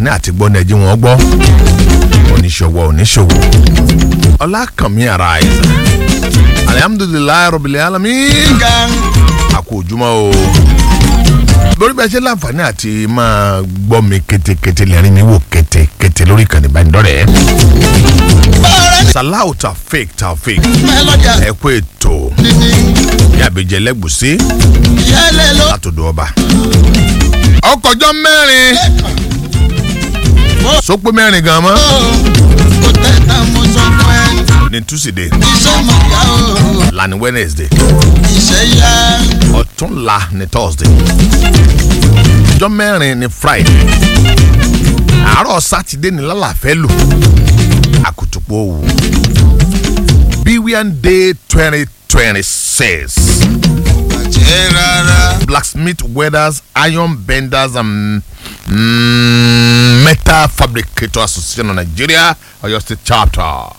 ní àti gbọ́ ní ẹjí wọn gbọ́ oníṣòwò oníṣòwò ọlákànmí ara àìsàn alihamudulilayi rabbil alamin àkó ojúmọ́ o lórí bẹ́ẹ̀ ṣe láǹfààní àti máa gbọ́ mi kétékété lẹ́rìn mi wò kétékété lórí ìkànnì ìbánidọ́rẹ̀ẹ́ salau taofik taofik ẹ kú ètò yàbẹ̀jẹ̀ lẹ́gbùsí látọ̀dọ̀ ọba ọkọ̀jọ́ mẹ́rin sọpé mẹ́rin gan mọ́ ní túsìdé lani wednesday ọ̀túnla ní thursday ọjọ́ mẹ́rin ní friday àárọ̀ sátidé ní lálàfẹ́ lò àkùtùpọ̀ òwò bíwíàn day twenty twenty six blacksmith welders iron benders and mm, metal fabricator association of nigeria oyo state chapter.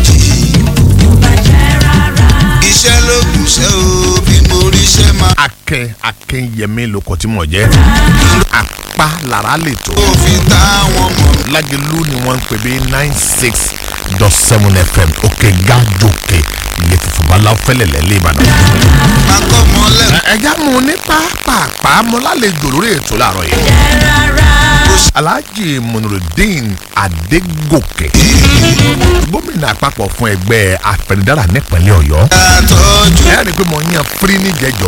iṣẹ́ ló kù ṣe o bí mo rí ṣe máa. akin akin yẹmi lóko tí mo jẹ apá lára lè tó ó fi táwọn mọ̀. lágẹlú ni wọ́n ń pè bí nine six dot seven fm òkè gájòkè ilé funfun bala fẹlẹlẹ lẹ́ẹ̀bàdàn. akọ́mọ lẹ́nu. ẹja mu ní pápápá mo lálejò lórí ètò láàárọ̀ yìí. alhaji munurudeen adégòkè gómìnà àpapọ̀ fún ẹgbẹ́ afẹnidára nípínlẹ̀ ọ̀yọ́. àtọ́jú ẹ rí i pé mo yan firi níjẹjọ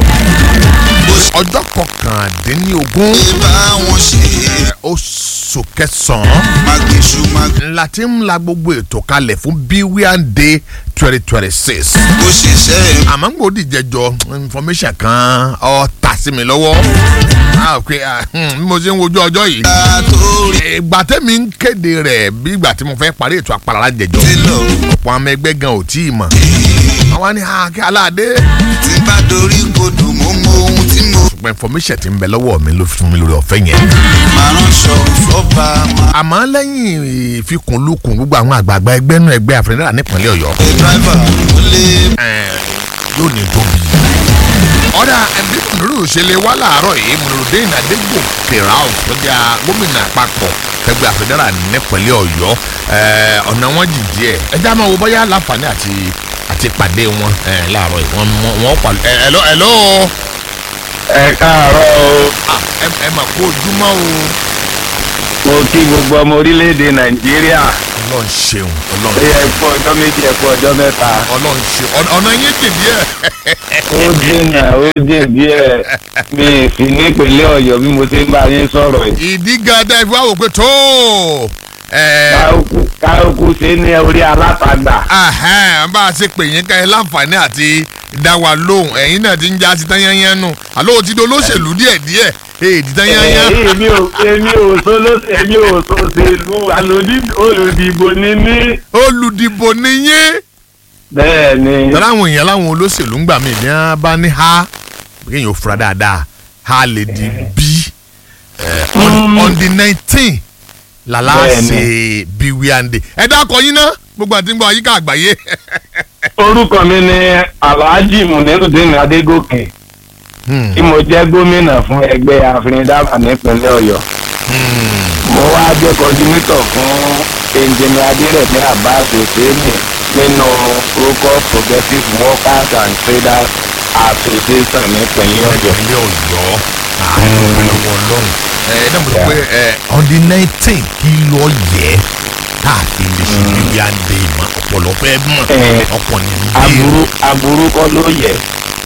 ọjọ́ kọkàndínlógún ṣe bá wọn ṣe. oṣù kẹsàn-án magnesu mag. ńlá tí ń la gbogbo ètò kalẹ̀ fún bíwíàn day twenty twenty six ó ṣiṣẹ́ àmọ́ ń gbòdì jẹjọ information kan ọ ta sí mi lọ́wọ́ ah ok ah, hmm, bí mo ṣe ń wojú ọjọ́ yìí àtòrí ìgbà tẹ́mi ń kéde rẹ̀ bí ìgbà tí mo fẹ́ parí ètò àpàlà jẹjọ ti lọ. ọ̀pọ̀ àwọn ẹgbẹ́ gan ò tí ì mọ̀ àwọn ni àkè aláàdé tí bá dorí kodò mo mọ ohun tí mo ṣùgbọ́n information ti ń bẹ lọ́wọ́ mi ló fún mi lórí ọ̀fẹ́ yẹn máa ránṣọ fọ́ba máa. àmọ́ lẹ́yìn ìfikùnlukùn gbogbo àwọn àgbààgbà ẹgbẹ́ náà ẹgbẹ́ àfẹnudà nípínlẹ̀ ọ̀yọ́ ṣe dráìvà ó lé ẹ̀, yóò ní tóbi. ọ̀dà ẹbí mùnúrù ṣẹlẹ̀ wá láàárọ̀ yìí mùnúrùdín adégòkè rao tó jẹ́ gómìnà àpapọ̀ ẹgbẹ́ àfẹnudà nípínlẹ̀ ọ̀yọ́ ẹ̀, ọ̀nà wọn jì díẹ̀ ẹjẹ́ àmọ́ wo bóyá láǹfààní àti àti pàdé wọn ẹ̀, láàárọ̀ yìí wọ́n wọ́n pa ẹ̀ ẹ̀ lọ́ ẹ̀ lọ́ ẹ káàárọ̀ o ẹ ẹ mà kó ojúmọ́ o mo kí gbogbo ọmọ orílẹ̀-èdè nàìjíríà ọlọ́run ṣeun ẹ ọlọ́run yẹ kú ọjọ́ méjì ẹ kú ọjọ́ mẹ́ta ọlọ́run ṣeun ọ̀nà- ọ̀nà yín jì díẹ̀ ó dènà ó dè díẹ̀ mi ì sí nípínlẹ̀ ọ̀yọ́ bí mo ti ń bá yín sọ̀rọ̀ yìí ìdí gàdá ìfowó àwọn pé tó ẹ̀ káókù káókù ṣe ní orí alátagbà ahẹ́n bá a ṣe pè yín ká ẹ láǹfààní àti dá wa lóhùn ẹ̀yin náà ti ń já sí tán yányán nù àlọ́ ti di olóṣèlú díẹ̀ díẹ̀ èdè tán yányán. Ẹ, èmi ò èmi ò sóló èmi ò sòṣèlú alòdì olùdìbò ní mí olùdìbò nìyẹn. bẹ́ẹ̀ ni tọ́lá àwọn èèyàn láwọn olóṣèlú ń gbà mí ní a bá ní ha kéèyàn ò fura dáadáa ha lè di bí eh, on- on the nineteen làlá Bẹ́ẹ̀ni. ṣe bí wíwáńdé ẹ dákọ yín ná gbogbo àti gbogbo àyíká àgbáyé. orúkọ mi ni alhaji munirudin adégòkè Hmm, tí mo jẹ́ gómìnà fún ẹgbẹ́ àfìrìndàbà nípínlẹ̀ ọ̀yọ́ hmm. mo wá jẹ́ kọ́dínétọ̀ fún ẹnjìnì adérẹ̀mí abbas husseini nínú orúkọ progressive workers and traders association nípínlẹ̀ ọ̀yọ́. ìpínlẹ̀ ọ̀yọ́ àdúgbò ọlọ́run ẹ ẹ náà mo sọ pé ẹ on the nineteen kí ló yẹ káàfin lè ṣe bíbí àndé ìmọ̀ ọ̀pọ̀lọpọ̀ ẹ mọ̀ Eh, ọkọ̀ ní aburú aburú kọ́ ló yẹ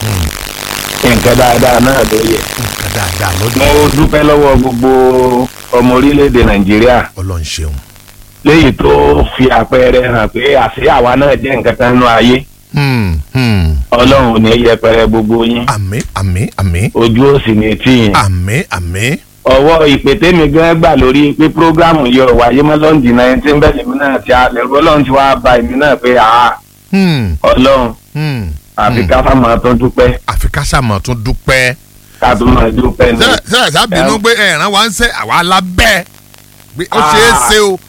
nǹkan dáadáa náà ló yẹ. nǹkan dáadáa mo lọ́dún dúpẹ́ lọ́wọ́ gbogbo ọmọ orílẹ̀-èdè nàìjíríà ọlọ́run ṣeun. léyìí tó fi àpẹẹrẹ hàn pé àṣé àwa náà jẹ́ nǹkan kan nínú ayé Hmm, hmm. ọlọ́run ò ní yẹpẹrẹ gbogbo yín àmín àmín àmín ojú ò sì ní tì yín. àmín àmín ọwọ́ ìpè tèmi gan gbà lórí pé prógrámù yọ wáyé mọ́ lọ́ndì nineteen bẹ́ẹ̀ lèmi náà ti alẹ́ ọlọ́run ti wá ba èmi náà pé àá Hmm, ọlọ́run hmm. àfi Hmm. ká fà máa tó dúpẹ́ àfi ká sàmọ̀ tún dúpẹ́. ká tó máa dúpẹ́ ní. sẹ́ẹ̀ sábìínú pé ẹ̀ràn wa ń sẹ́ àwa lábẹ́ pé ó ṣeé ṣe o.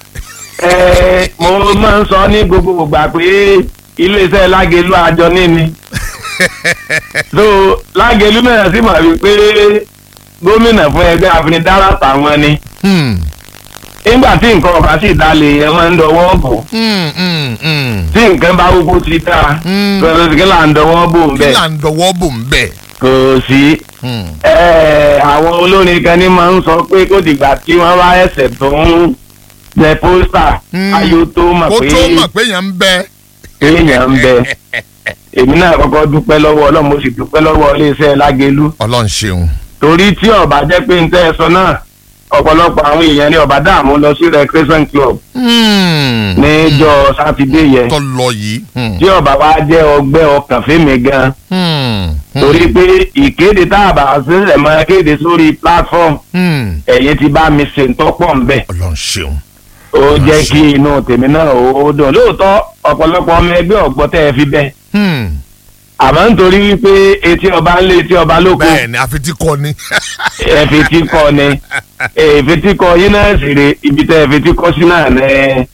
ẹ mo máa ń sọ ní gbogbo ìgbà pé iléeṣẹ́ lágẹ̀lú àjọ níní so lágẹ̀lú náà sì mọ̀ wípé gómìnà fún ẹgbẹ́ àfinidára tàwọn ni Hmm, nígbà tí nǹkan ọ̀bá sì dalẹ̀ yẹn máa ń dọwọ́ bò Mm, mm, mm. tí nǹkan bá gbogbo ti dáa Mm. lọ́dọ̀ kí là ń dọwọ́ bò ń kí bẹ̀ là ń dọwọ́ bò ń bẹ̀. kò sí. Mm. Ẹ, àwọn olórin kan ní máa ń sọ pé kó dìgbà tí wọ́n bá ẹsẹ̀ tó ń jẹ pósítà Mm. ayò tó mọ̀ kó pé tó mọ̀ pé yẹn ń bẹ. èèyàn ń bẹ èmi náà kọ́kọ́ dúpẹ́ lọ́wọ́ ọlọ́run mo sì dúpẹ́ lọ́wọ́ iléeṣẹ́ lágẹ̀lú ọlọ́run ṣeun. torí tí ọba jẹ́ pé ń tẹ́ ẹ sọ náà ọ̀pọ̀lọpọ̀ àwọn èèyàn ní ọba dààmú lọ sí recreation club Mm. níjọ́ sátidé yẹn tó lọ yìí. Mm. tí ọba wa jẹ́ ọgbẹ́ ọkàn fẹ́mi gan Mm. torí pé ìkéde tá a bá sílẹ̀ máa kéde sórí platform Mm. ẹ̀yin ti bá mi ṣe ń tọ́pọ̀ ń bẹ̀ ọlọ́run ṣeun. ó jẹ́ kí inú tèmi náà ó dùn lóòótọ́ ọ̀pọ̀lọpọ̀ ọmọ ẹgbẹ́ ọ̀gbọ́n tẹ́ ẹ fi bẹ́ẹ̀ Mm. àmọ́ nítorí wípé etí ọba ń lé etí ọba lóko bẹ́ẹ̀ ni àfi tí kò ní. ẹ̀fẹ̀tí kọ ni ẹ̀fẹ̀tí kọ yín náà sì rè ibi tẹ́ ẹ̀fẹ̀tí kọ sí náà ní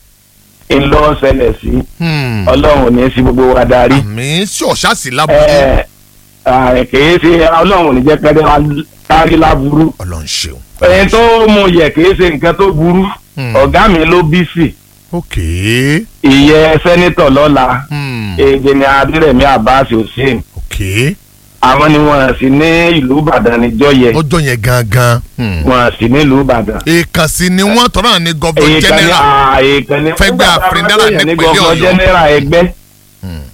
ńlọ ṣẹlẹ̀ sí Mm. ọlọ́run ò ní sí gbogbo wa darí àmì sí ọ̀ṣà sí lábúlé. ẹ̀ ẹ̀, kìí ṣe ọlọ́run ò ní jẹ́ kẹ́dẹ́ wa kárí láburú ọlọ́run ṣeun. ẹni tó mú yẹ kìí ṣe nǹkan tó burú Hmm. ọ̀gá mi ló bí sí ok. ìyẹn sẹ́nitọ̀ lọ́la Mm. èdè ni adírẹ̀mí abbas hussein ok. àwọn ni wọn sì ní ìlú ìbàdàn níjọ́ yẹ lọ́jọ́ yẹn gangan. Mm. wọn sì ní ìlú ìbàdàn. èèkàn sí ni wọ́n tọ́ra ní gọ́vọ̀ èyí kan ní general. èyí kan ní. Fẹ́gbẹ́ Àfìndárà ní nípínlẹ̀ gọ́fọ̀ Ọ̀yọ́. jẹ́nẹ́rà ẹgbẹ́. Hmm.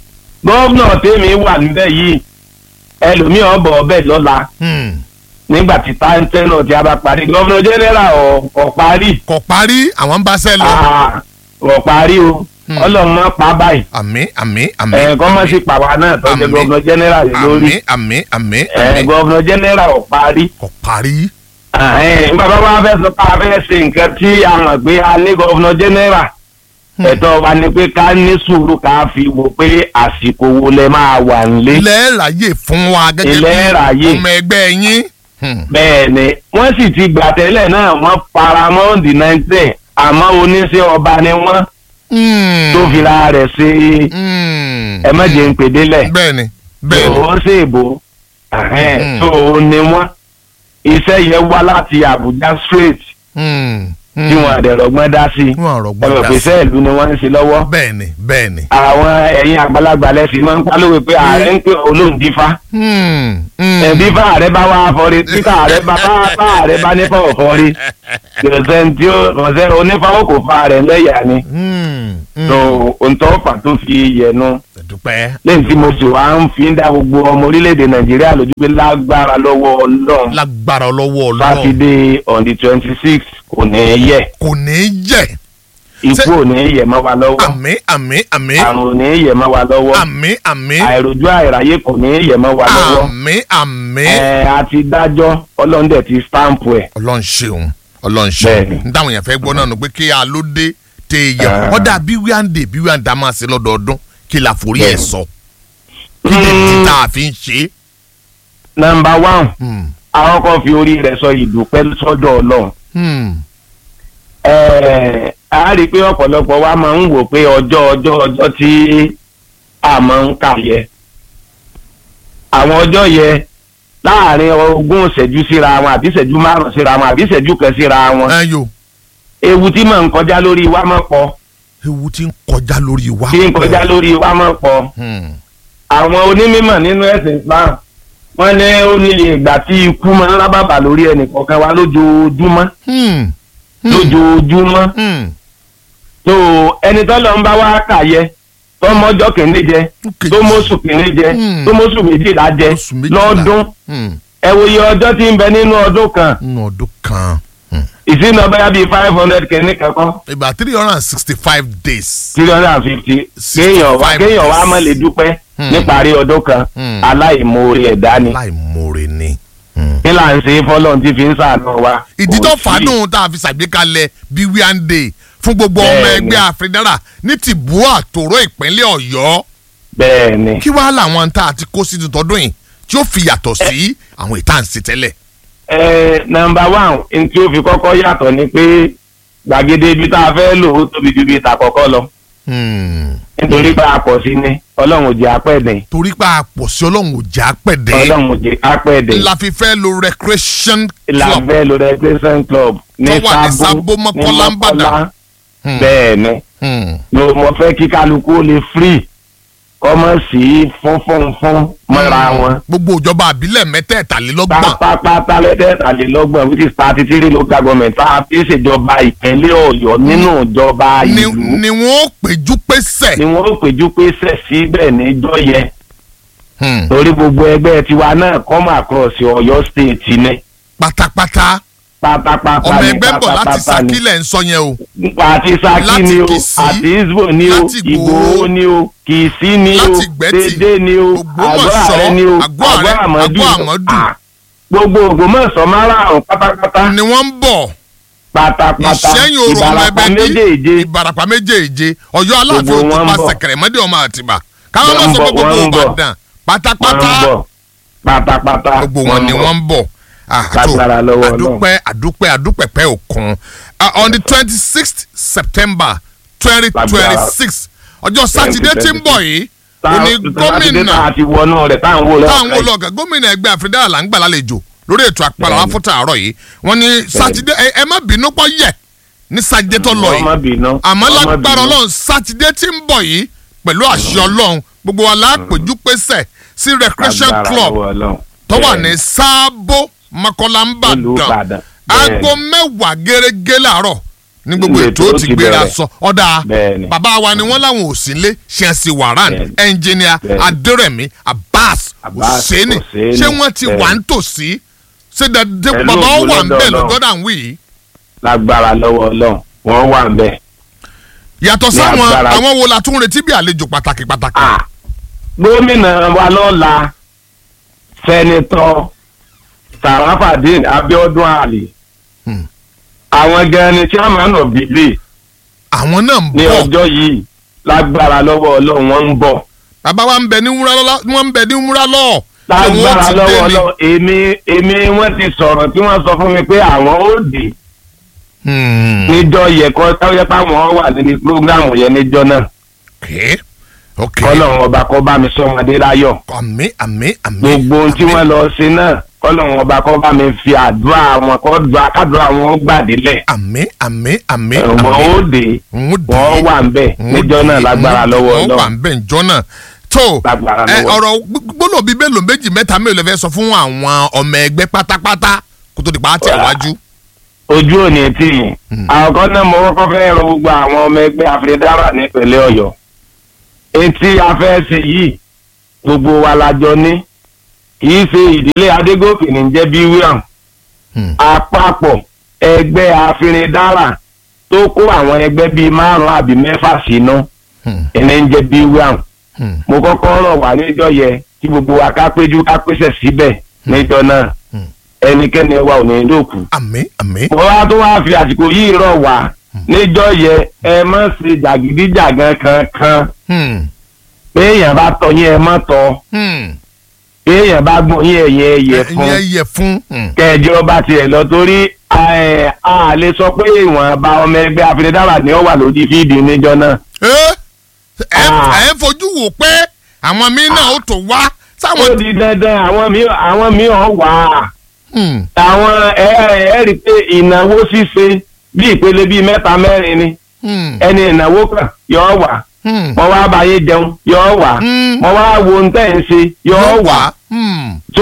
gọ́fúnà tèmi wà níbẹ̀ yìí ẹlòmíràn bọ̀ ọbẹ̀ lọ́la Mm. nígbà tí táńtẹ́ náà ti a bá parí gọ́fúnà jẹ́nẹ́rà ọ̀ parí kò parí àwọn ń bá sẹ́ lọ. Ah, ọ̀ parí o Hmm. ọlọ́run máa pa báyìí àmì àmì àmì. ẹ̀ kọ́ mọ̀ sí pàwọ́ náà tó jẹ́ Àmín. gọ́fúnà jẹ́nẹ́rà rẹ̀ lórí àmì àmì àmì ẹ̀ àmì. gọ́fúnà jẹ́nẹ́rà ọ̀ parí. kò parí. bàbá wa fẹ́ sọ pé a fẹ́ ṣe nǹkan tí a mọ̀ pé a ní gọ́fúnà jẹ́nẹ́rà ẹ̀tọ́ wa ni pé ká ní sùúrù ká fi wò pé àsìkò wo lẹ máa wà nílé. ilẹ̀ ráyè fún wa gẹ́gẹ́ Ilẹ̀ ráyè. ọmọ ẹgbẹ́ yín. Hmm. bẹ́ẹ̀ ni wọ́n sì ti gbà tẹ́lẹ̀ náà wọ́n paramount nineteen àmọ́ oníṣẹ́ ọba ni wọ́n Hmm. tó fira rẹ̀ ṣe Hmm. ẹ má jẹ́ ń pè délẹ̀ bẹ́ẹ̀ni bẹ́ẹ̀ni. ó ṣèbò Mm. tó o ní wọ́n iṣẹ́ yẹn wá láti Àbújá straight Hmm. Hmm. tí wọ́n àdẹ̀rọ̀gbọ́n dá sí wọn àrò ọ̀rọ̀ gbọ́dọ̀ pèsè ìlú ni wọ́n ń ṣe lọ́wọ́ bẹ́ẹ̀ni bẹ́ẹ̀ni. àwọn ẹ̀yin àgbàlagbà lẹ́sìn máa ń pálówó pé ààrẹ ń pè olóhùn dífá Hmm. Hmm. ẹbí bá ààrẹ bá wá fọre tí ká ààrẹ bá bá bá ààrẹ bá nípa ọ̀fọ́rí kìrìsẹ́ni tí ó kọ̀ọ̀sẹ́ onífàwọ́ kò fa rẹ̀ lẹ́yà ni Hmm. Hmm. tó òǹtọ́fà tó fi yẹnu dúpẹ́. lẹ́yìn tí mo sì wá ń fi ń dá gbogbo ọmọ orílẹ̀-èdè nàìjíríà lójú pé lágbára lọ́wọ́ ọlọ́run lágbára lọ́wọ́ ọlọ́run sátidé on the twenty six kò ní í yẹ kò ní í jẹ́ ikú ò ní í yẹ mọ́ wa lọ́wọ́ àmì àmì àmì àrùn ò ní í yẹ mọ́ wa lọ́wọ́ àmì àmì àìròjú àìráyé kò ní í yẹ mọ́ wa lọ́wọ́ àmì àmì. ẹ̀ àti dájọ́ ọlọ́run dẹ̀ ti stamp ẹ̀ ọlọ́run ṣeun ọlọ́run Bẹ́ẹ̀ni. ṣeun n táwọn èèyàn fẹ́ gbọ́ náà nù pé kí a ló dé tẹ èèyàn Ah. ọ̀dà bí wíwáǹdè bí wíwáǹdà máa ṣe lọ́dọọdún kí la forí ẹ̀ Bẹ́ẹ̀ni. sọ kí lè ti tá a fi ń ṣe. nọmba one Hmm. àwọn kan fi orí rẹ̀ sọ ìdúpẹ́ sọ́dọ̀ ọlọ́run Hmm. Ẹ̀ẹ́, a rí i pé ọ̀pọ̀lọpọ̀ wa máa ń wò pé ọjọ́ ọjọ́ ọjọ́ tí a máa ń kà yẹ àwọn ọjọ́ yẹ láàrin ogún ìṣẹ́jú síra wọn àbí ìṣẹ́jú márùn síra wọn àbí ìṣẹ́jú kan síra wọn ẹ yo ewu tí máa ń kọjá lórí wa máa pọ̀ ewu ti ń kọjá lórí wa. tí ń kọjá lórí wa máa pọ̀ Hmm. àwọn onímọ̀ nínú ẹ̀sìn Islam wọ́n ní ó ní ìgbà tí ikú máa ń rábàbà lórí ẹnì kọ̀ọ̀kan wa lójoojúmọ́ Hmm. Hmm. lójoojúmọ́ Hmm. tó ẹni tó lọ ń bá wa kà yẹ tó mọ́jọ́ kìíní jẹ Okay. tó mọ́sù kìíní jẹ Hmm. tó mọ́sù méjìlá jẹ Oṣù méjìlá. lọ́dún Hmm. ẹ wo iye ọjọ́ tí ń bẹ nínú ọdún kan nínú ọdún kan Hmm. ìsìn náà bẹ́ẹ̀ bíi five hundred kìíní kankan ìgbà three hundred and sixty five days. three hundred and fifty kéèyàn wá 65 days. kéèyàn wá má lè dúpẹ́ Hmm. níparí ọdún kan Hmm. aláìmoore ẹ̀dá ni láì mórè ni. Hmm. kí là ń ṣe fọlọ́n tí fi ń sàánú wa. ìdí tó Kò sí. fàánù tá a fi ṣàgbékalẹ̀ bí wíwáǹdè fún gbogbo ọmọ Bẹ́ẹ̀ni. ẹgbẹ́ àfẹnára ní tìbú àtòrò ìpínlẹ̀ ọ̀yọ́ bẹ́ẹ̀ ni kí wàá làwọn tá a ti kó sí tọdún yìí tí ó fi yàtọ̀ sí àwọn ìta ń ṣe tẹ́lẹ̀. ẹ nọ́mbà one n tí ó fi kọ́kọ́ yàtọ̀ ni pé gbàgede ibi tá a fẹ́ lò ó tóbi ju ibi ìta kọ́kọ́ lọ Hmm. nítorí pé a pọ̀ sí ni ọlọ́run ò jẹ́ apẹ́ẹ̀dẹ̀ torí pé àpò sí ọlọ́run ò já pẹ̀dẹ́ ọlọ́run ò jẹ́ apẹ́ẹ̀dẹ̀ la fi fẹ́ lo recreation club làbẹ́ lo recreation club ní Tó wà ní Sábó, sábó ní Mọ́kọ́lá, Ìbàdàn. Mọ́kọ́lá Hmm. bẹ́ẹ̀ ni Hmm. mo mo fẹ́ kí kálukú ó lè free kọ́mọ sí fún fún fún mọ́ra wọn gbogbo ìjọba àbílẹ̀ mẹ́tẹ̀ẹ̀talélọ́gbọ̀n pátápátá lẹ́tẹ̀ẹ̀tàlélọ́gbọ̀n which is thirty three local government tá a fi ṣèjọba ìpínlẹ̀ ọ̀yọ́ nínú ìjọba ni ìlú ni wọ́n ó péjú pésẹ̀. ni wọ́n ó péjú pé sẹ̀ síbẹ̀ níjọ́ yẹn Hmm. torí gbogbo ẹgbẹ́ tiwa náà come across ọ̀yọ́ state ni pátápátá pátápátá ọmọ ni ẹgbẹ́ ń bọ̀ láti pátápátá ni. sakílẹ̀ ń sọ yẹn o àti saki Láti ni o Kìsì, àti isbo ni o láti Ìgbòho, ìgbòho ni o kìsì ni o láti Ìgbẹ́tì, dédé ni o Ògbómọ̀ṣọ́, àgọ́ àrẹ ni o Àgọ́ Àrẹ, àmọ́dù Àgọ́ Àmọ́dù. Ah, gbogbo ògbómọ̀ṣọ́ márààrún pátápátá ni wọ́n ń bọ̀ pátápátá ìṣẹ́yìn orò ọmọ ìbarapá ẹgbẹ́ ní méjèèjì ìbarapá méjèèje ọ̀yọ́ aláàfin Gbogbo òtún wọn ń pa bọ̀. sẹ̀kẹ̀rẹ̀mọ́dé ọmọ àtìbà káwọn Wọ́n máa ń sọ pé bọ̀, gbogbo wọ́n ń bọ̀. ìbàdàn wọ́n pátápátá ń bọ̀ pátápátá gbogbo wọn ni wọ́n ń bọ̀ Ah, tó, Lágbára lọ́wọ́ Ọlọ́run. àdúpẹ́ àdúpẹ́ àdúpẹ́ pẹ́ òkun Ah, on the twenty sixth september twenty twenty six ọjọ́ sátidé tí ń bọ̀ yìí òní gómìnà àti wọnú rẹ̀ táwọn wò táwọn lọ́kàn olóògá gómìnà ẹgbẹ́ àfírídà là ń gbà lálejò lórí ètò àpàlà wa Bẹ́ẹ̀ni. fún tààrọ̀ yìí wọ́n ní sátidé ẹ ẹ má bínú pọ̀ yẹ ní sátidé tó lọ ọmọ yìí bínú àmọ́ ọmọ lágbára bínú. ọlọ́run sátidé tí ń bọ̀ yìí pẹ̀lú àṣẹ ọlọ́run gbogbo wa lápèjú pésẹ̀ sí recreation Lágbára club lọ́wọ́ Ọlọ́run. tó wà Bẹ́ẹ̀ni. ní sábó mọ́kànlá ń Ìlú bàdàn Ìbàdàn. aago Bẹ́ẹ̀ni. mẹ́wàá gẹ́gẹ́ láàárọ̀ ní gbogbo Ilé ètò tó ó ti ti gbéra bẹ̀rẹ̀. sọ ọ̀dà Bẹ́ẹ̀ni. bàbá wa ni wọ́n láwọn ò sí lé ṣẹ́ǹsì wàrán Bẹ́ẹ̀ni. ẹnjìníà Bẹ́ẹ̀ni. adérẹ̀mí abbas Abbas hussaini Hussaini. ṣé wọ́n ti wà Bẹ́ẹ̀ni. ń tòsí ṣé dàdé Pẹ̀lú bàbá ó ògo wà ń lọ́dọ̀ bẹ̀ Ọlọ́run. lọ́gọ́dà ń wí yìí lágbára lọ́wọ́ Ọlọ́run wọ́n wà ń bẹ̀. yàtọ̀ Ní sáwọn agbára. àwọn wo la tún retí bí àlejò pàtàkì pàtàkì Ah, gómìnà wa lọ́la sẹ́nitọ́ sarafadin abiodun ali Hmm. àwọn gan ni chairman of the day àwọn náà ń ní bọ̀ ọjọ́ yìí lágbára lọ́wọ́ ọlọ́run wọ́n ń bọ̀ bàbá wa ń bẹ ní wúrà lọ́wọ́ wọ́n ń bẹ ní wúrà lọ́wọ́ tí wọ́n lágbára ti dé lọ́wọ́ ni. ọlọ́run èmi èmi wọ́n ti sọ̀rọ̀ tí wọ́n sọ fún mi pé àwọn ó dé Hmm. níjọ́ yẹ kọ́ táwọn táwọn wà níbi programu yẹn níjọ́ náà okay okay kọ́lọ́run ọba kọ́ bá mi sọ ọmọdé láyọ̀ àmì àmì àmì gbogbo ohun tí àmì. wọ́n lọ ṣe náà kọ́lọ́run ọba kọ́ bá mi fi àdúrà wọn kọ́ dùn kádùrà wọn gbàdélẹ̀ àmì àmì àmì wọn àmì ó dé wọn wà ń bẹ̀ níjọ́ náà lágbára lọ́wọ́ wọ́n wà ọlọ́run ń bẹ̀ ǹjọ́ náà tó Lágbára ẹ, lọ́wọ́. ọ̀rọ̀ gbọ́dọ̀ bíi mélòó méjì mẹ́ta mélòó lè fẹ́ sọ fún àwọn ọmọ ẹgbẹ́ pátápátá kó tó di pa á tẹ̀ wájú. ojú òní tí yìí àkọ́kọ́ náà mo kọ́kọ́ fẹ́ rọ gbogbo àwọn ọmọ ẹgbẹ́ àfẹ́dára nípínlẹ̀ ọ̀yọ́ etí afẹ́sẹ̀ yìí gbogbo wa la jọ ní kì í ṣe ìdílé adégòkè ní jẹ́ bí wíwọ̀n Hmm. àpapọ̀ ẹgbẹ́ àfẹ́dára tó kó àwọn ẹgbẹ́ bíi márùn-ún àbí mẹ́fà sínú Hmm. ẹni ń jẹ́ bí wíwọ̀n Hmm. mo kọ́kọ́ rọ̀ wá níjọ́ yẹ kí gbogbo wa ká péjú ká pèsè síbẹ̀ níjọ́ náà Hmm. ẹnikẹ́ni wa ò ní dòkú àmì àmì mo wá tó wá fi àsìkò yìí rọ̀ wá níjọ́ yẹ ẹ má ṣe jàgídíjàgan kankan Hmm. pé èèyàn bá tọ́ yín ẹ má tọ́ Hmm. pé èèyàn bá gbọ́n yín ẹ̀yẹ ẹ̀yẹ fún ẹ̀yẹ yẹ fún. Hmm. kẹjọ bá tiẹ̀ lọ torí ẹ, a lè sọ pé ìwọ̀nba ọmọ ẹgbẹ́ afinidára ni ó wà lórí fíìdì níjọ́ náà ẹ ẹ Ah. ẹ fojú wò pé àwọn míín náà ó tó wá ó sáwọn. di dandan àwọn míì àwọn míì ọ̀ wà á Hmm. àwọn ẹ ẹ rí i pé ìnáwó ṣíṣe bí ìpele bíi mẹ́ta mẹ́rin ni Hmm. ẹni ìnáwó kan yọ wà Hmm. mo wá báyé jẹun yọ wà Hmm. mo wá wo ohun tẹ́ ẹ̀ ń ṣe yọ wà Hmm. tó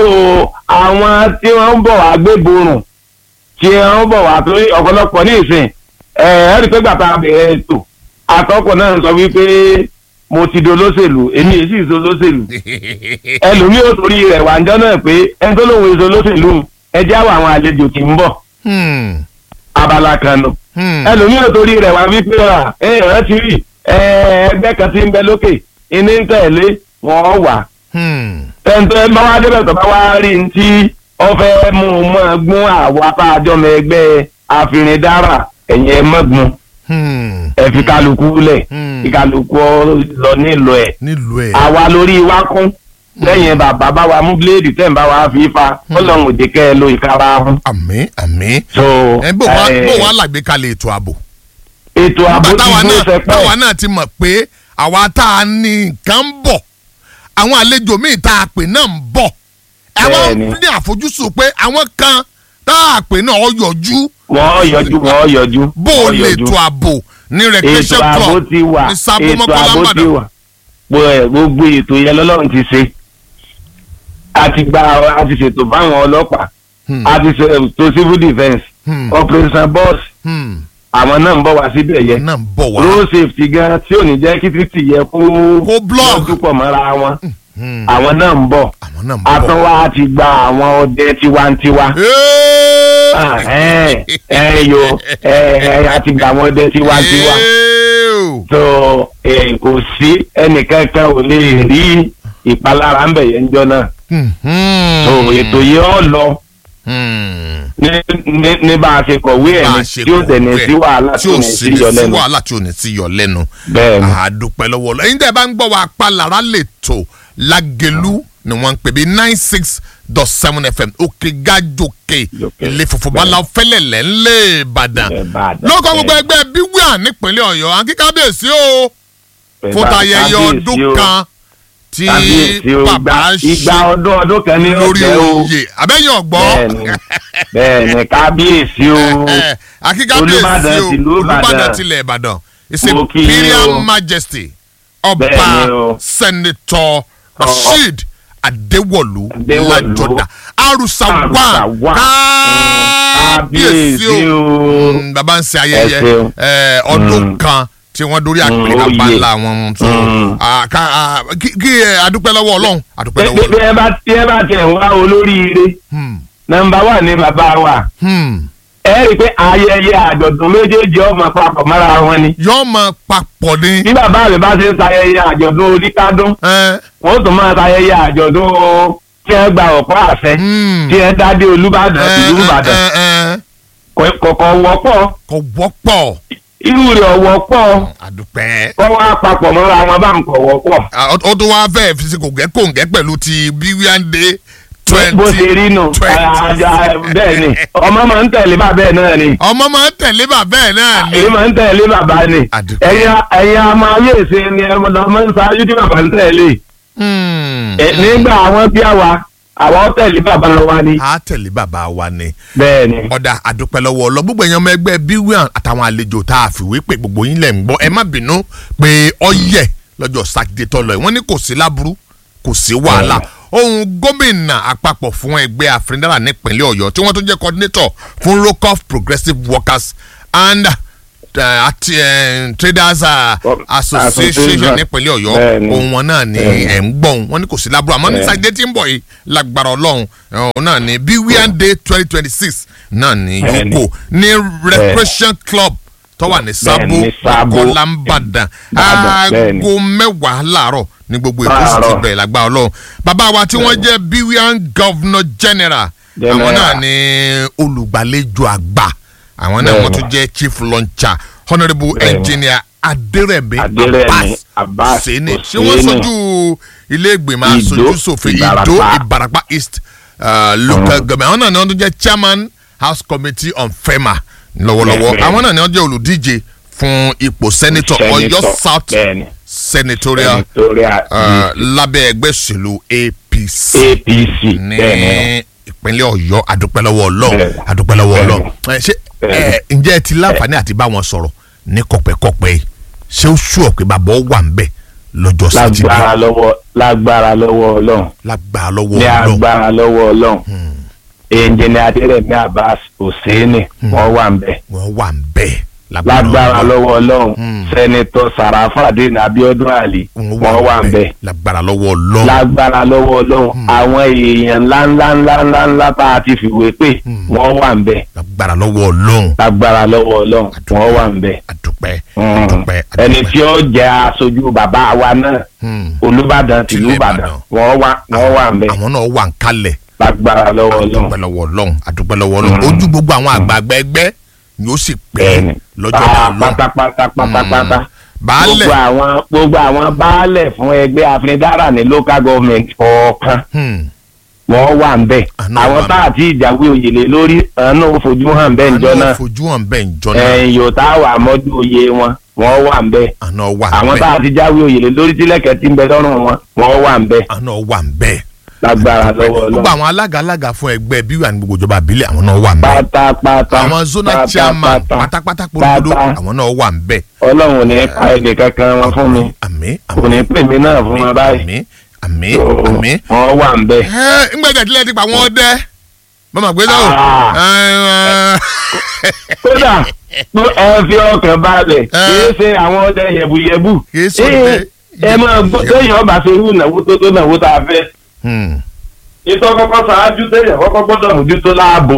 àwọn tí wọ́n ń bọ̀ wá gbéborùn tí wọ́n ń bọ̀ wá torí ọ̀pọ̀lọpọ̀ ní ìsìn ẹ ẹ rí i pé gbàtà bẹ̀rẹ̀ ètò àtọ́kọ̀ náà sọ wípé mo ti dolóṣèlú èmi èsì ìsolóṣèlú ẹlòmíì ò torí rẹ̀ wà ń jọ́ náà pé ẹni tó lóun èso lóṣèlú ẹ jẹ́ àwọn àwọn àlejò tí ń bọ̀ Hmm. abala kan nù Hmm. ẹlòmíì ò torí rẹ̀ wá wípé ra ẹ ẹ ti rí ẹ ẹgbẹ́ kan tí ń bẹ lókè ìní ń tẹ̀lé wọ́n wà Hmm. tẹ́ntẹ́ bá wá débẹ̀ tó bá wá rí ní tí wọ́n fẹ́ mú un mọ́ gún àwa tá a jọmọ ẹgbẹ́ àfìrìndára ẹ̀yìn ẹ̀ mọ́gun Hmm. ẹ̀ fi kálukú lẹ̀ Hmm. fi kálukú lọ nílò ẹ̀ nílùú ẹ̀. àwa lórí wa kún lẹ́yìn bàbá bá wa mú bíléèdì tẹ̀ ń bá wa fi fa ọlọ́run òde kẹ́ ẹ lo ìkara ahun. àmì àmì. so ẹ bó wá eh, bó wá làgbékalẹ̀ ètò ààbò. ètò ààbò nígbà ti táwa dúró náà sẹpẹ́ táwa náà ti mọ̀ pé àwa tá a ní nǹkan ń bọ̀ àwọn àlejò míì tá a pè náà ń bọ̀ àwọn Bẹ́ẹ̀ni. ní àfojúsùn pé àwọn kan tá a pè náà ó yọjú wọ́n yọjú wọ́n yọjú bó o wọ́n lè yọjú. tó ààbò ní ètò recreation ààbò club ti wà ní sábò ètò mọ́kànlá ààbò ti mbàdàn wà Gbogbo ẹ̀, gbogbo ètò yẹn lọ́lọ́run ti ṣe a ti gba a ti ṣètò fáwọn ọlọ́pàá Hmm. a ti ṣètò civil defence Hmm. operation boss Hmm. àwọn náà ń bọ̀ wá síbẹ̀ yẹn náà ń bọ̀ wá. road safety gan tí ò ní jẹ́ kí títì yẹ kó Kó block. lọ́jú pọ̀ mọ́ra wọn Hmm. àwọn náà ń bọ̀ àwọn náà ń a bọ̀. tún wá ti gba àwọn ọdẹ tiwantiwa Ah, ẹ ẹ yo ẹ ẹ a ti gba àwọn ọdẹ tiwantiwa Ew. tó ẹ kò sí ẹnìkankan ò lè rí ìpalára ńbẹ yẹn jọ náà Hmm. tó ètò yìí ọ lọ Hmm. ní ní ní bá a ṣe kọ̀wé ẹ̀ bá a ní ṣe tí ó tẹ̀lé kọ̀wé sí wàhálà tí tí ò ò ní sí sí ní yọ sí lẹ́nu wàhálà tí ò ní sí yọ lẹ́nu. bẹ́ẹ̀ ni àdúpẹ́ lọ́wọ́ lọ. ẹ̀yin tẹ́ ẹ bá ń gbọ́ wa palára lè tó lágẹ̀lú ni wọ́n ń pè bí nine six dot seven fm òkè gájòkè Jòkè. ilé funfun bala fẹ́lẹ̀lẹ̀ ńlẹ̀ ìbàdàn. Ìbàdàn, lóko gbogbo bẹ́ẹ̀. ẹgbẹ́ bíwíà nípínlẹ̀ ọ̀yọ́ àǹkí kábíyèsí o fún tayẹyẹ ọdún kan tí kábíyèsí o bàbá igba ṣe igba ọdún ọdún kan ní lórí ọ̀tẹ̀ o oyè abẹ́yẹn ọ̀gbọ́n bẹ́ẹ̀ni bẹ́ẹ̀ni kábíyèsí o àǹkí kábíyèsí Olúbàdàn o tìlú Ìbàdàn. olùbàdàn tilẹ̀ ìbàdàn his Mo kí yín imperial o. majesty Bẹ́ẹ̀ni ọba o. senator rasheed adéwọ̀lú Adéwọ̀lú. lajọdà arusawa Arusawa. kábíyèsí kábíyèsí o o Mm, bàbá ń ṣe Ẹ ayẹyẹ ṣeun. eh, ọdún kan tí wọ́n dórí àpèrè oyè. abala wọn so Mm. ah, ká, ah, kí kí, eh, adúpẹ́ lọ́wọ́ ọlọ́run adúpẹ́ lọ́wọ́ bí ọlọ́run. ẹ bá tí ẹ bá tẹ̀ wá olóríire Hmm, nọ́mbà wà ní bàbá wa hmm. ẹ rí i pé ayẹyẹ àjọ̀dún méjèèjì ọmọ papọ̀ mọ́ra wọn ni yọ́ọ́ mọ papọ̀ ni. bí bàbá mi bá ṣe ń sayẹyẹ àjọ̀dún oníkádún Eh, wọ́n tún máa sayẹyẹ àjọ̀dún tí ẹ gba ọ̀pọ̀ àṣẹ hmm. tí ẹ dádé olúbàdàn Eh, ìlú eh, ìbàdàn eh, eh. kọ̀ọ̀kan wọ́pọ̀ kò wọ́pọ̀ irú rẹ̀ ọ̀wọ́pọ̀ àdùpẹ́. kọ́ wá papọ̀ mọ́ra wọn bá ń kọ̀ wọ́pọ̀ Ah, ó ó tún wá fẹ́ẹ́ fi sí kòǹgẹ́ kòǹgẹ́ pẹ̀lú ti bíwíàndé bó twenty. ṣe rí nù twenty. àjà bẹ́ẹ̀ ni ọmọ máa ń tẹ̀lé bàbá ẹ̀ náà ni ọmọ máa ń tẹ̀lé bàbá ẹ̀ náà ni. èyí máa ń tẹ̀lé bàbá ni Àdùkẹ́. ẹ̀yin ẹ̀yin àmọ́ ayé ìṣe ni ẹ̀ máa ń ṣáájú tí bàbá ń tẹ̀lé Hmm. Ẹ̀, nígbà àwọn bí àwa àwọn tẹ̀lé bàbá wa ni a tẹ̀lé bàbá wa ni. bẹ́ẹ̀ ni ọ̀dà àdùpẹ́ lọ́wọ́ ọlọ́ gbogbo èèyàn ọmọ ẹgbẹ́ bíwíàn àtàwọn àlejò tá a fìwé pé gbogbo yín lẹ̀ ń gbọ́ ẹ má bínú pé ọyẹ lọ́jọ́ sátidé tó lọ yìí wọ́n ní kò sí láburú kò sí wàhálà ohun gómìnà àpapọ̀ fún ẹgbẹ́ àfẹndára nípínlẹ̀ ọ̀yọ́ tí wọ́n tún jẹ́ coordinator fún rocoff progressive workers and uh, ati, uh, traders uh, association Association. nípínlẹ̀ ọ̀yọ́ Bẹ́ẹ̀ni. ohun wọn náà ni Bẹ́ẹ̀ni. ẹ̀ ń gbọ́n wọn ní kò sí láburú àmọ́ ní Bẹ́ẹ̀ni. sátidé tí ń bọ̀ yìí lágbára ọlọ́run ọ̀hún náà ni bíwíàn day twenty twenty six náà ni Bẹ́ẹ̀ni. yòókù ní recreation club tó wà ní sábò ní Sábó. kọlámbàdàn Ìbàdàn, bẹ́ẹ̀ni. aago mẹ́wàá láàárọ̀ ní gbogbo ètò sì ti Láàárọ̀. bẹ̀rẹ̀ lágbára ọlọ́run bàbá wa tí wọ́n jẹ́ bíwíàn governor general àwọn General. náà ni olùgbàlejò àgbà àwọn náà Bẹ́ẹ̀ni. wọ́n tún jẹ́ chief launcher honourable Bẹ́ẹ̀ni. engineer adérẹ̀mí Adérẹ̀mí Abbas Hussaini ṣé Hussaini. wọ́n sojú ilé ìgbìmọ̀ Ìdó, aṣojú ṣòfin ìdó Ìbàràpá. ìbàràpá east uh, local government àwọn náà ni wọ́n tún jẹ́ chairman house committee on fema lọ́wọ́lọ́wọ́ Bẹ́ẹ̀ni. àwọn náà ni wọ́n jẹ́ olùdíje fún ipò senator ọ̀yọ́ Senator, south bẹ́ẹ̀ni. senatorial Senatorial uh, lábẹ́ ẹgbẹ́ òṣèlú apc apc ní bẹ́ẹ̀ ìpínlẹ̀ ọ̀yọ́ àdúpẹ́lọ́wọ́ ọlọ́run Bẹ́ẹ̀ni. àdúpẹ́lọ́wọ́ Bẹ́ẹ̀ni. ọlọ́run Ẹ, ṣé ẹ, Bẹ́ẹ̀ni. ǹjẹ́ ẹ ti láǹfààní àti bá wọn sọ̀rọ̀ ní kọ̀pẹ́kọ̀pẹ́ yìí ṣé ó ṣú ọ̀pẹ bàbá ó wà ń bẹ̀ lọ́jọ́ ni sátidé lágbára lọ́wọ́ lágbára lọ́wọ́ ọlọ́run lágbára lọ́wọ́ ní ọlọ́run agbára lọ́wọ́ ọlọ́run ẹnjẹni adérẹ̀mí abbas hussaini wọ́n wà ń bẹ̀ wọ́n wà ń bẹ̀ lágbára ọlọ́run. lọ́wọ́ ọlọ́run Hmm. sẹ́nitọ́ sàràfàdé abiodun ali wọ́n wà ń bẹ̀ lágbára lọ́wọ́ ọlọ́run lágbára lọ́wọ́ ọlọ́run àwọn èèyàn ńláńlá ńláńlá ńlá tá a ti fìwé pé wọ́n wà ń bẹ̀ lágbára lọ́wọ́ ọlọ́run lágbára lọ́wọ́ ọlọ́run wọ́n wà ń bẹ̀ àdúpẹ́ Hmm. àdúpẹ́ ẹni àdúpẹ́. tí ó jẹ́ aṣojú bàbá wa náà Hmm. olùbàdàn tìlú Tìlú ìbàdàn Ìbàdàn. wọ́n wà wọ́n wà ń bẹ̀ àwọn náà wà ń kalẹ̀ lágbára lọ́wọ́ ọlọ́run àdúpẹ́ lọ́wọ́ ọlọ́run àdúpẹ́ lọ́wọ́ ọlọ́run ojú gbogbo àwọn àgbààgbà ẹgbẹ́ ni ó sì pé bẹ́ẹ̀ni lọ́jọ́ Ah, náà lọ́n pátápátá pátápátá baálẹ̀ gbogbo àwọn gbogbo àwọn baálẹ̀ fún ẹgbẹ́ afinidára ní local government kọ̀ọ̀kan Hmm. wọ́n wà ń bẹ̀ Àná àwọn wà tá àti ìjàwé oyè lé lórí àwọn náà ó fojú hàn bẹ́ẹ̀ níjọ́ àná náà fojú hàn bẹ́ẹ̀ njọ́ náà ẹ̀yìn yóò tá a wà mọ́jú oyè wọn wọ́n wà ń bẹ̀ àná wà àwọn tá bẹ́ẹ̀ àti jáwé oyè lé lórí tílẹ̀kẹ̀ tí ń bẹ lọ́rùn wọn wọ́n wà ń bẹ̀ àná wà bẹ́ẹ̀ lágbára lọ́wọ́ gbogbo Ọlọ́run àwọn alága alága fún ẹgbẹ́ bí wà ní gbogbo ìjọba àbílẹ̀ àwọn náà wà ń bẹ́ẹ̀ pátápátá àwọn zonal chairman pátápátá polówó pátá. àwọn náà wà ń bẹ́ẹ̀ Ọlọ́run ò ní pa ẹnì kankan wọn fún mi àmín kò ní pè mí náà fún wọn báyìí àmín àmín So, àmín. wọ́n wà ń bẹ̀. ẹ ńgbẹ́jà tilẹ̀ ti pa wọ́n dẹ́ mọ́mọ́ pé sọ́wọ́ Ah. kódà tó ẹ fi ọkàn balẹ̀ kìí ṣe àwọn ọdẹ yẹ̀bùyẹ̀bù Kìí ṣe Ee, ọdẹ ẹ máa gbọ́ téèyàn ọba ṣe irú ìnáwó tó tó náwó tá a fẹ́ ìtọ́ kọ́kọ́ ṣáájú téèyàn kọ́kọ́ gbọ́dọ̀ mójútó láàbò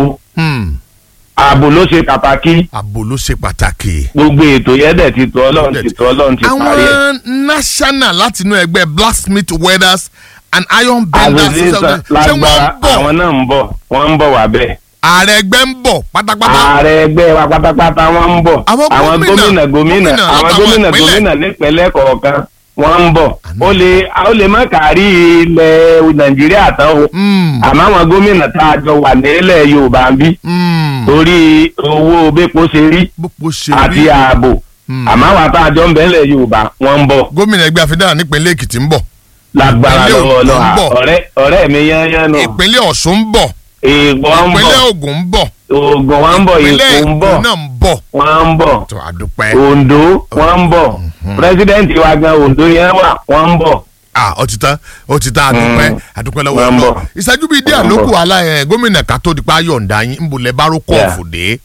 ààbò ló ṣe pàtàkì àbò ló ṣe pàtàkì. gbogbo ètò yẹn dẹ̀ ti tó ọlọ́run ti tó ọlọ́run ti parí ẹ̀. àwọn national láti inú ẹgbẹ́ blacksmith welders and iron benders àzòzí ṣé wọ́n ń lágbára bọ̀ àwọn náà ń bọ̀ wọ́n ń bọ̀ wá bẹ́ẹ̀. ààrẹ ẹgbẹ́ ń bọ̀ pátápátá. ààrẹ ẹgbẹ́ wa pátápátá wọ́n ń bọ̀ Àwọn àwọn gómìnà, gómìnà gómìnà gómìnà àwọn látàwọn gómìnà ìpínlẹ̀. gómìnà nípínlẹ̀ kọ̀ọ̀kan wọ́n ń bọ̀ Àná. ó lè ó lè má kárí ilẹ̀ nàìjíríà tán o Mm, àmọ́ àwọn gómìnà tá a jọ wà nílẹ̀ yorùbá ń bí mm. torí owó bẹ́pọ̀ ṣe rí bó ṣe àti rí ààbò Mm. àmọ́ àwọn tá a jọ ń bẹ nílẹ̀ yorùbá wọ́n ń bọ̀ gómìnà ẹgbẹ́ àfidàrà nípínlẹ̀ èkìtì ń bọ̀ lágbára Ìpínlẹ̀ lọ́wọ́ Ògùn ń ọlọ́run bọ̀. ọ̀rẹ́ ọ̀rẹ́ mi yányán nù ìpínlẹ̀ ọ̀ṣun ń bọ̀ èèpọ̀ ń ìpínlẹ̀ bọ̀ ògùn ń bọ̀ ògùn wọn ń bọ̀ ìpínlẹ̀ èkó ń bọ̀ èkó náà ń bọ̀ wọ́n ń bọ̀ tó àdúpẹ́. ondo wọ́n ń bọ̀ pírẹsidẹ́ǹtì wa gan ondo yẹn wà wọ́n ń bọ̀ ah ó ti tán ó ti tán àdúpẹ́ Mm. àdúpẹ́ lọ́wọ́ Wọ́n ń ọlọ́ bọ̀. ìṣẹ́jú bíi díẹ̀ Wọ́n ń ló kù bọ̀. wàhálà ẹ̀ gómìnà ká tó di pa yọ̀ǹda yín ń bolẹ̀ bá rókọ̀ Yeah. fòdé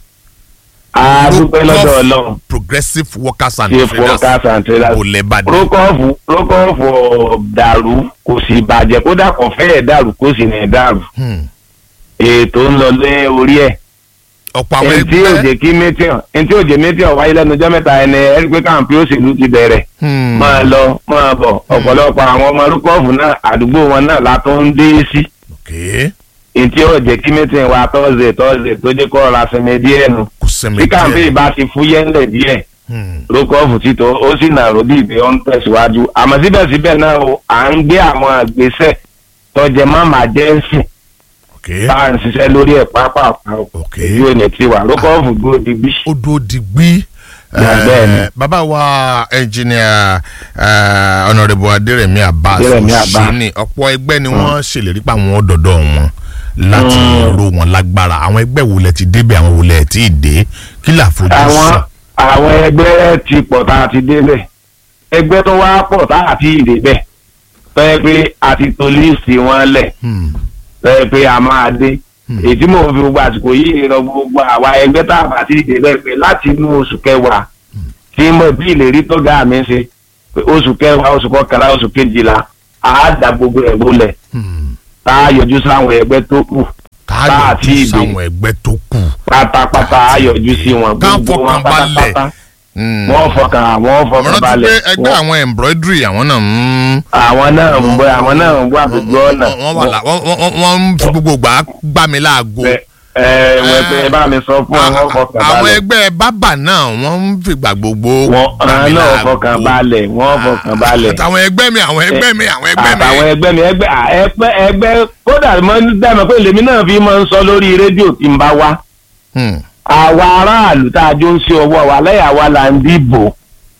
a dúpẹ́ lọ́dọ̀ ọlọ́run progressive workers and chief traders workers and traders bolẹ̀ bá dé. rókọ́ọ̀fù rókọ́ọ̀fù ọ̀ dàrú kò sì bàjẹ́ kódà kò fẹ́ẹ̀ dàrú kò sì ní dàrú Hmm. ètò ń lọ lé orí ẹ̀ ọ̀pọ̀ àwọn ẹni tí yóò ẹgbẹ́ jẹ́ kí mẹ́tíọ̀n ẹni tí yóò jẹ́ mẹ́tíọ̀n wáyé lẹ́nu ọjọ́ mẹ́ta ẹni ẹni pé káàmpì òṣèlú ti bẹ̀rẹ̀ Hmm. máa lọ máa bọ̀ ọ̀pọ̀lọpọ̀ àwọn ọmọ rókọ́ọ̀fù náà àdúgbò wọn náà látọ́ ń dé sí Okay. èyí tí yóò jẹ́ kí mẹ́tíọ̀n wa tọ́sẹ̀ tọ́sẹ̀ tó jẹ́ kọ́ ra sinmi díẹ̀ nù kò sẹ́mi bí káàmpì bá ti fúyẹ́ ńlẹ̀ díẹ̀ Hmm. rókọ́ọ̀fù títọ́ ó sì nàró bí ìgbé ọ́n tẹ̀síwájú àmọ́ síbẹ̀síbẹ̀ náà o à ń gbé àwọn àgbésẹ̀ tọ́jẹ́ má máa jẹ́ ẹ̀sìn Okay. tá à ń ṣiṣẹ́ lórí ẹ̀ pápápá o Ok. èyí ò ní ti wà rókọ́ọ̀fù dúró di bí. ó dúró digbí. Yeah, bẹ́ẹ̀ ni. Eh, bàbá wa ẹnjìnìà ọ̀nàrẹ́bù adérẹ̀mí abbas Adérẹ̀mí Abbas. òṣìní ọ̀pọ̀ ẹgbẹ́ ni wọ́n ṣèlérí pa àwọn dọ̀dọ̀ wọn láti Mm. ro wọn lágbára àwọn ẹgbẹ́ wo lẹ ti débẹ̀ àwọn wo lẹ ti dé kí là fojú àwọn sùn. àwọn ẹgbẹ́ ti pọ̀ tá a ti débẹ̀ ẹgbẹ́ tó wá pọ̀ tá a ti débẹ̀ tó yẹ pé a ti to líìsì wọn lẹ̀ Hmm. tó yẹ pé a máa dé Hmm. èyí tí mò ń fi gbogbo àsìkò yìí rọ gbogbo àwa ẹgbẹ́ tá a bá ti débẹ̀ pé láti inú oṣù kẹwàá tí mo bí ìlérí tó ga mi ṣe pé oṣù kẹwàá oṣù kọkànlá oṣù kejìlá a dá gbogbo ẹ̀ bólẹ̀ Hmm. tá a yọjú sáwọn ẹgbẹ́ tó kù ká àti yọjú ìdè. sáwọn ẹgbẹ́ tó kù. pátápátá a yọjú sí wọn Ká gbogbo wọn fọkàn balẹ̀. pátápátá Hmm. wọ́n fọkàn àwọn mo fọkàn rántí balẹ̀ pé ẹgbẹ́ àwọn embroidery àwọn náà ń. àwọn náà ń bọ àwọn náà ń bọ àgbègbè ọ̀nà wọ́n wà lá- wọ́n- wọ́n- wọ́n ń fi gbogbo gbà gbà mí láago. ẹ ẹ wọ́n pé bá mi sọ fún àwọn fọkàn àwọn balẹ̀ ẹgbẹ́ bábà náà wọ́n ń fìgbà gbogbo wọ́n gbà mí àwọn náà láago. fọkàn balẹ̀ wọ́n fọkàn balẹ̀ àtàwọn ẹgbẹ́ mi àwọn ẹgbẹ́ mi àwọn ẹgbẹ́ mi. àtàwọn ẹgbẹ́ mi ẹgbẹ́ à, ẹgbẹ́ ẹgbẹ́ kódà mo ń dẹ́mọ̀ pé lèmi náà fi máa ń sọ lórí rédíò tí n bá wá Hmm. àwa aráàlú tá a jó ń ṣe ọwọ́ wa lẹ́yìn àwa là ń dìbò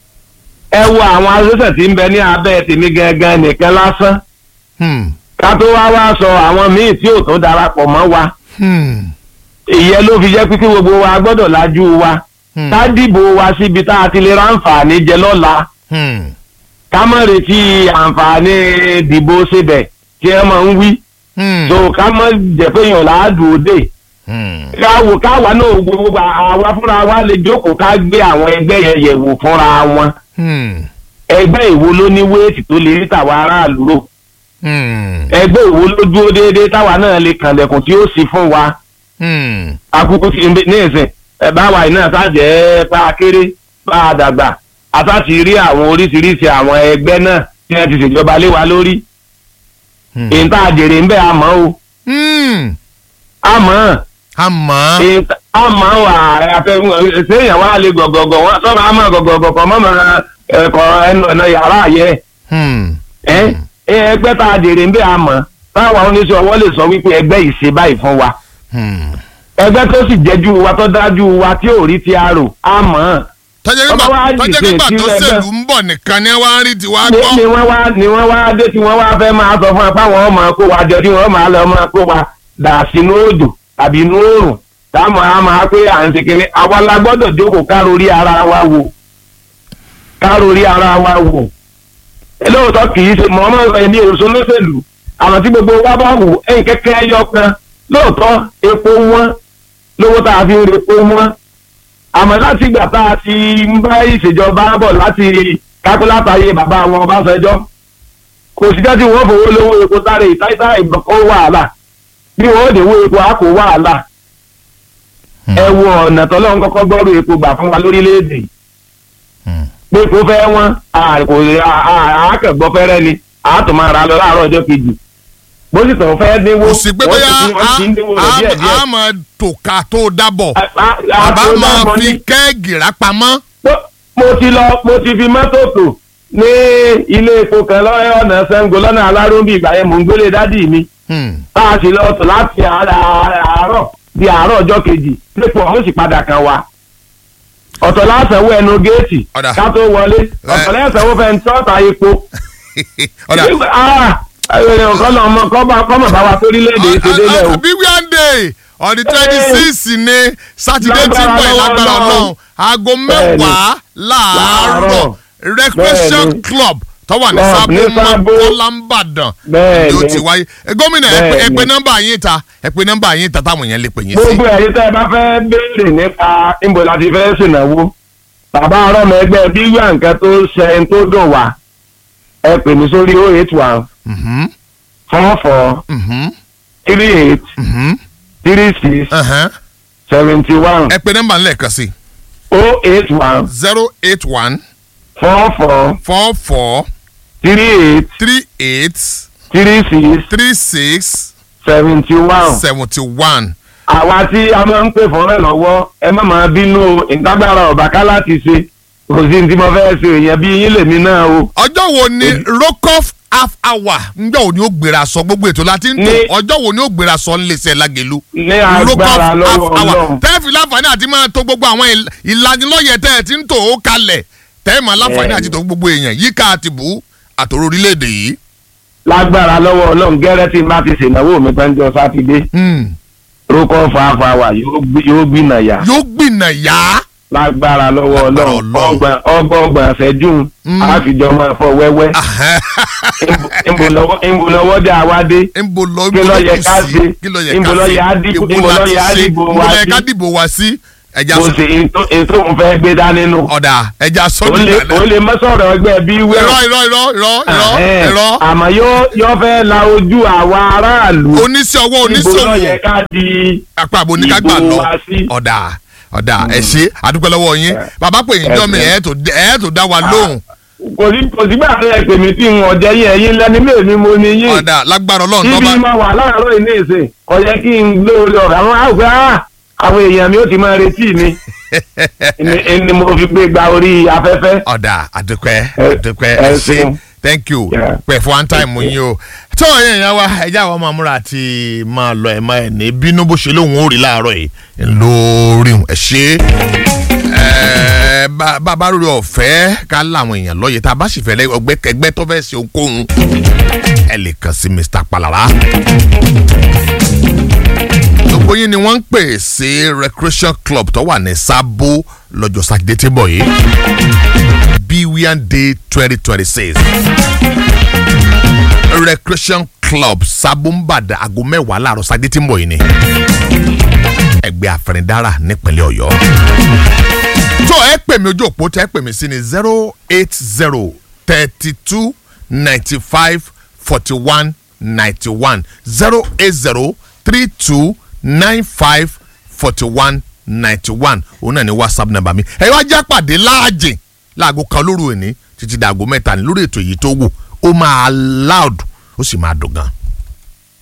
ẹ wo àwọn asẹ́sẹ̀ tí ń bẹ ní abẹ́ tèmi gangan nìkan lásán Hmm. ká tó wá wá sọ àwọn míì tí ò tó darapọ̀ mọ́ wa Hmm. ìyẹn ló fi jẹ́ pé kí gbogbo wa gbọ́dọ̀ lajú wa Hmm. ká dìbò wa síbi tá a ti lè ráǹfààní jẹ lọ́la Hmm. ká má retí àǹfààní dìbò síbẹ̀ tí ẹ máa ń wí Hmm. so ká má jẹ́ pé èèyàn láàdùn òde Hmm. káwo káwa náà gbogbo àwa fúnra wa lè jókòó ká gbé àwọn ẹgbẹ́ yẹn yẹ̀wò fúnra wọn Hmm. ẹgbẹ́ ìwo ló ní wéètì tó lè rí tàwa aráàlú rò Hmm. ẹgbẹ́ ìwo ló dúró déédéé táwa náà lè kànlẹ̀kùn tí ó sì fún wa Hmm. akuku ti ní ìsìn ẹ báwa iná sájẹ́ bá a kéré bá a dàgbà ata ti rí àwọn oríṣiríṣi àwọn ẹgbẹ́ náà tí wọ́n ti ṣèjọba lé wa lórí Hmm. èyí tá a jèrè ń bẹ́ àmọ́ o Hmm. àmọ́ àmọ́. èyí tá- àmọ́ wà àfẹ́ sẹ́yìn wa lè gọ̀gọ̀gọ̀ wọn sọ́kà àmọ́ gọ̀gọ̀gọ̀ kọ́ mọ́mọ́ ẹ̀kọ́ ẹnu ọ̀nà yàrá yẹ Hmm. ẹ ẹgbẹ́ tá a jèrè ń bẹ́ àmọ́ táwọn oníṣẹ́ ọwọ́ lè sọ wípé ẹgbẹ́ yìí ṣe báyìí fún wa Hmm. ẹgbẹ́ tó sì jẹ́jú wa tó dájú wa tí ò rí ti arò á mọ̀ ọ́n tọ́jẹ́ Ọba wa nígbà tọ́jẹ́ dìde nígbà tó sí ẹgbẹ́. ṣèlú ń bọ̀ nìkan ni wọ́n á rí tiwa ni gbọ́. ni wọ́n wá ni wọ́n wá dé tí wọ́n wá fẹ́ máa sọ fún wa fáwọn ọmọ kó wa jọ tí wọ́n máa lọ máa kó wa dà sínú òjò tàbí inú oòrùn táwọn á máa pé à ń ṣe kínní àwa la gbọ́dọ̀ jókòó kárórí ara wa wò kárórí ara wa wò lóòótọ́ kì í ṣe mọ́ ọmọ ẹni èròsọ lọ́sẹ̀lú àmọ́ tí gbogbo wa bá wò ẹ̀yìn kẹ́kẹ́ ẹyọ kan lóòótọ́ epo wọn lówó tá a fi ń re epo wọn àmọ́ láti ìgbà tá a ti ń bá ìṣèjọba bọ̀ láti kápẹ́látàyé bàbá àwọn Ọbásanjọ́ kò sí jẹ́ tí wọ́n fowó lówó epo sáré ìtáìtá ìbọ̀kọ́ wàhálà bí wọ́n ó dèwó epo á kó wàhálà ẹ wo ọ̀nà tọ́lọ́run kọ́kọ́ gbọ́rú epo gbà fún wa lórílẹ̀‐èdè yìí Hmm. pé kó fẹ́ wọ́n àákẹ́gbọ́ fẹ́rẹ́ ni àátò máa ra lọ láàárọ̀ ọjọ́ kejì bó sì tàn fẹ́ dínwó kò sí pé wọ́n bóyá sì ti- wọ́n ti ń dínwó rẹ̀ díẹ̀ díẹ̀. a máa tòka tó dábọ̀ A- a- a- bàbá a- máa a- fi ní- kẹ́ẹ̀gì rápamọ́. Mo- mo ti lọ mo ti fi mọ́tò tò ní ilé epo kan lọ́rẹ́ ọ̀nà Ṣàngó lọ́nà aláròmbí ìgbà yẹn mò ń gbélé dádì mi Hmm. tá a sì lọ tò láti àárọ̀ àárọ̀ di àárọ̀ ọjọ́ kejì lẹ́pọ̀ ọ̀hún sì padà kan wa ọ̀tọ̀ lásanwó ẹnu géètì Ọ̀dà. ká tó wọlé ọ̀tọ̀ lẹ́sanwó fẹ́ ń tọ́ta epo ọ̀dà kọ́nà ọmọ kọ́mọ̀ bá wa sórílẹ̀-èdè ìṣèdélẹ̀ o bí wíwáńdé on the twenty six ni sátidé tí ń bọ̀ yìí lágbára Lágbára ọlọ́run aago mẹ́wàá láàárọ̀ Láàárọ̀. recreation Bẹ́ẹ̀ni. club tó wà ní Club sábò ní Sábó. mọ́kànlá Bẹ́ẹ̀ni. yóò ti wáyé Eh, gómìnà ẹ pé- ẹ Bẹ́ẹ̀ni. pé nọ́mbà yín ta ẹ pé nọ́mbà yín ta táwọn èèyàn lè pè yín sí. gbogbo ẹ̀yin tẹ́ ẹ bá fẹ́ béèrè nípa níbo la ti fẹ́ ṣènáwó bàbá ọlọ́mọ ẹgbẹ́ bí wíwá nǹkan tó ṣe ń tó dùn wá ẹ pè mí sórí oh eight one Mhm, four four mhm, three eight mhm, three six ẹhẹ́n. seventy one ẹ pé nọ́mbà lẹ́ẹ̀kan sí oh eight one zero eight one four four four four three eight three eight three six three six seventy one. seventy one. àwa tí a máa ń pè fún rẹ̀ lọ́wọ́ ẹ má máa bínú ìtagbára ọ̀bàká láti ṣe kò sí ní tí mo fẹ́ ṣe èèyàn bí yín lèmi náà o. ọjọ́ wo ni rokoff half hour ńgbà wo ni ó gbéra sọ gbogbo ètò láti ń tò Ní- ọjọ́ wo ni ó gbéra sọ ńlẹsẹ̀ lágẹ̀lú ní agbára lọ́wọ́ ọlọ́run. tẹ́ẹ̀fì láǹfààní àti máa tó gbogbo àwọn ìl- ìlanilọ́yẹ̀ tẹ́ ẹ ti ń tò ó kalẹ̀ tẹ́ẹ̀mà láǹfààní Bẹ́ẹ̀ni. àti tó gbogbo èèyàn yíká àti bù àtòrò orílẹ̀-èdè yìí. lágbára lọ́wọ́ ọlọ́run gẹ́rẹ́ tí n bá ti ṣènáwó mi pẹ́ńjọ sátidé Hmm. rókọ́ fàáfàá yóò gbìnà yá yóò gbìnà yá. lágbára lọ́wọ́ Lágbára ọlọ́run Ọlọ́run. ọgbọ̀n ọgbọ̀n ọgbọ̀n ṣẹ́jú Mm. àfijọ́ máa fọ wẹ́wẹ́ ìbò dé àwádé nbo lọ Kí ló yẹ ká ṣe? kí ló yẹ Níbo ká ló ṣe yẹ á dìbò- Èwo níbo ló láti yẹ á ṣe? dìbò Níbo wá ló yẹ ká sí? dìbò wá sí ẹja mo sọ ṣe ètò ètò òun fẹ́ gbé dání nù. ọ̀dà ẹja sọ ó lè ó lè mọ́ sọ̀rọ̀ ẹgbẹ́ bí irọ́ wẹ́rọ. irọ́ irọ́ irọ́ irọ́ irọ́ àmọ́ yóò yóò fẹ́ la ojú àwa aráàlú. oníṣẹ́ ọwọ́ Níbo ló yẹ oníṣòwò ká di apá àbò oníkágbà ìbò lọ wa sí? ọ̀dà ọ̀dà ẹ ṣé àdúpẹ́ lọ́wọ́ yín bàbá pè yín jọ́ mi ẹ̀ tó ẹ̀ tó dá wa lóhùn kò sí kò sígbà tó yẹ pèmí tí n ọ̀jẹ̀ yín ẹ̀yin lẹ́ni lè mi mo ní yín. ọ̀dà lágbára ọlọ́run tó ibi bá máa wà láàárọ̀ ilé ìsìn kò yẹ kí n lóore ọ̀rọ̀ àwọn àgbẹ̀ àwọn èèyàn mi ó ti máa retí mi ni ni mo fi gbé gba orí afẹ́fẹ́. ọ̀dà àdúpẹ́ Ẹ- àdúpẹ́ ẹ ẹ ṣé ṣeun. thank you Yeah. pẹ̀ fún one time yín o tó yẹn yẹn wá ẹjẹ́ àwọn máa múra àti máa lọ ẹ̀ máa ẹ̀ ní bínú bó ṣe lóun ó rí láàárọ̀ yìí lórí ẹ̀ ṣe ẹ̀ bá bá bá rúri ọ̀fẹ́ ká láwọn èèyàn lọ́yẹ̀ tá a bá sì fẹ́ lẹ́- ọgbẹ́ ẹgbẹ́ tó fẹ́ ṣe ohunkóhun ẹ lè kàn sí Mr. Palara gbogbo yín ni wọ́n ń pè sí recreation club tó wà ní Sábó lọ́jọ́ sátidé tí ń bọ̀ yìí Biwian Day twenty twenty six recreation club Sábó ń bàdà aago mẹ́wàá láàárọ̀ sátidé tí ń bọ̀ yìí ni ẹgbẹ́ àfẹnidárà nípínlẹ̀ Ọ̀yọ́ tó ẹ pè mí ojú òpó tẹ ẹ pè mí sí ni zero eight zero thirty two ninety five forty one ninety one zero eight zero three two nine five forty one ninety one òun náà ni whatsapp number mi ẹ wá já pàdé láàjìn láago kan lóru òní títí dàgó mẹ́ta ní lórí ètò yìí tó wù ó máa loud ó sì máa dùn gan.